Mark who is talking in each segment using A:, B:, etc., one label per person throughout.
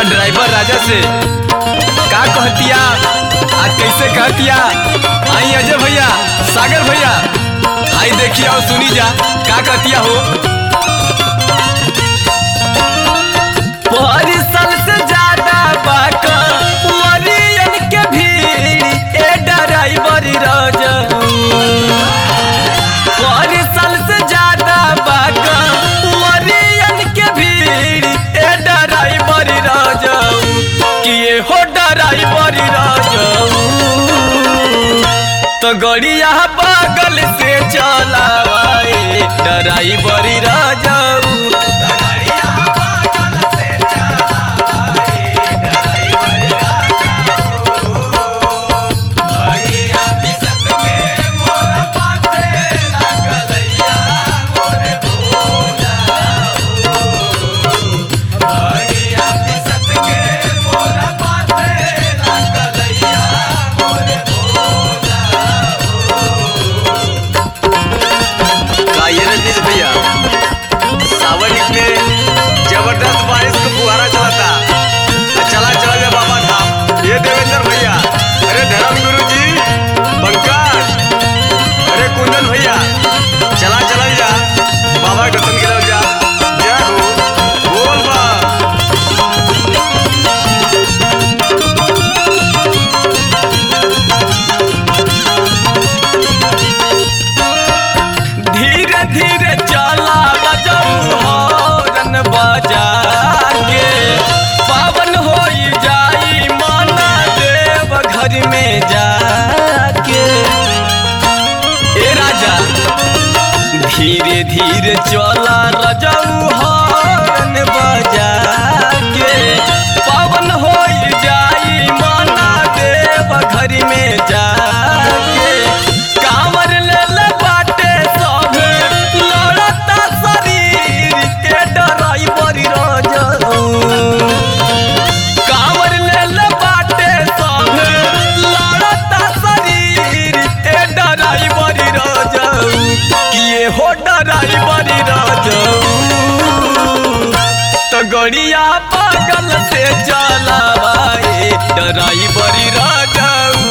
A: अपना ड्राइवर राजा से का कहतिया आ कैसे कहतिया आई अजय भैया सागर भैया आई देखिए और सुनी जा का कहतिया हो परिसल से ज्यादा बाका वरियन के भीड़ ए ड्राइवर राजा परिसल से ज्यादा बाका वरियन के भीड़ ए ड्राइवर राजा किए हो ड्राइवर राजा तो गड़िया बगल से चलावाए ड्राइवर राजा का ये रजनीश भैया सावन में जबरदस्त बारिश का फुहारा चलाता आ चला चला जा बाबा धाम ये देवेंद्र भैया अरे धर्म गुरु जी पंकज अरे कुंदन भैया चला चला जा बाबा के दर्शन के जा जय हो बोल बा धीरे धीरे चला बजाऊ हॉर्न बजा के पावन हो जाई माना देव घर में जाके ए राजा धीरे धीरे चला रजाऊ हॉर्न बजा के पावन हो जाई माना देव घर में जाके कांवर ले ले बाटे सब लड़ता शरीर के ड्राइवर राजा कांवर ले ले बाटे सब लड़ता शरीर ए ड्राइवर राजा किए हो ड्राइवर राजा तो गड़िया पागल से चलावाए ड्राइवर राजा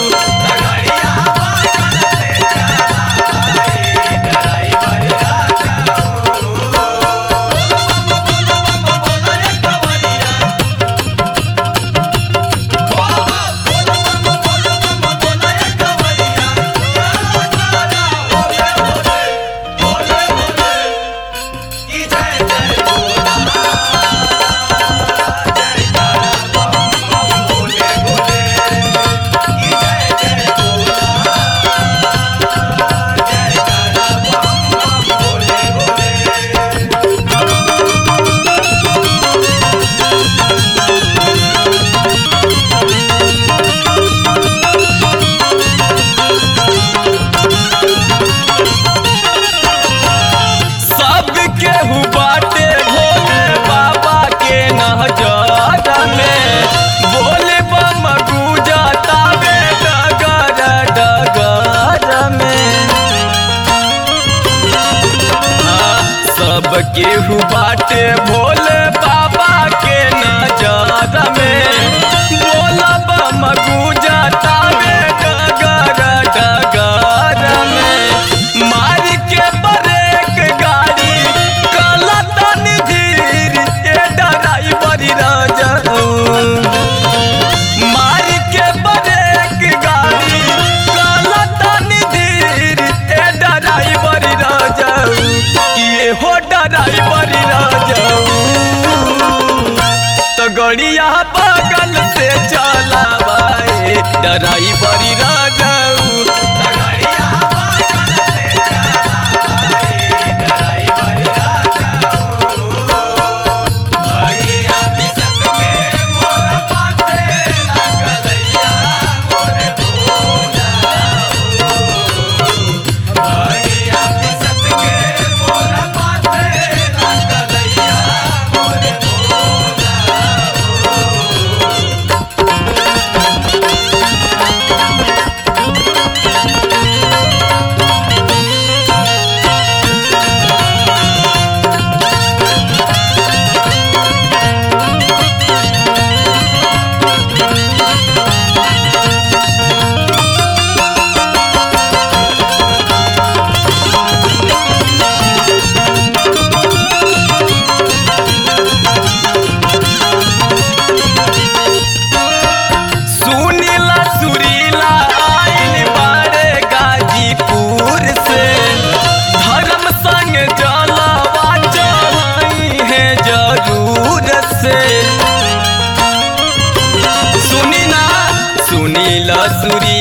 A: सब केहू बाटे भोले बाबा के नहजर में बोले बम गुजता बे डगर डगर में हाँ, सब केहू बाटे भोले बाबा के नजर में बोला बम गुजता बे डगर डगर में मार के ब्रेक गाड़ी कलतन धीर ए ड्राइवर राजा मार के ब्रेक गाड़ी कलतन धीर ए ड्राइवर राजा ये हो ड्राइवर राजा तो गड़िया बगल से चलावाए ड्राइवर राजा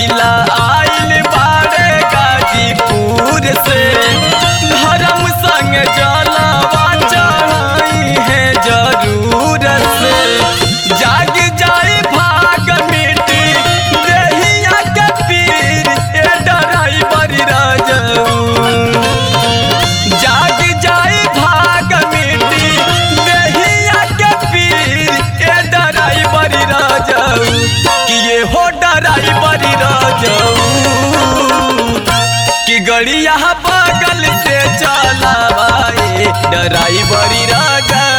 B: रंगीला आइल बाड़े गाजीपुर से धर्म संग जलावा चढ़ाई है जरूर से जाग जाए भाग मिट्टी देहिया के पीर ए डराई बड़ी राजऊ जाग जाए भाग मिट्टी देहिया के पीर ए डराई बड़ी राजऊ कि ये हो डराई बड़ी राजऊ कि गड़िया बगल से चलावाए डराई बड़ी राजऊ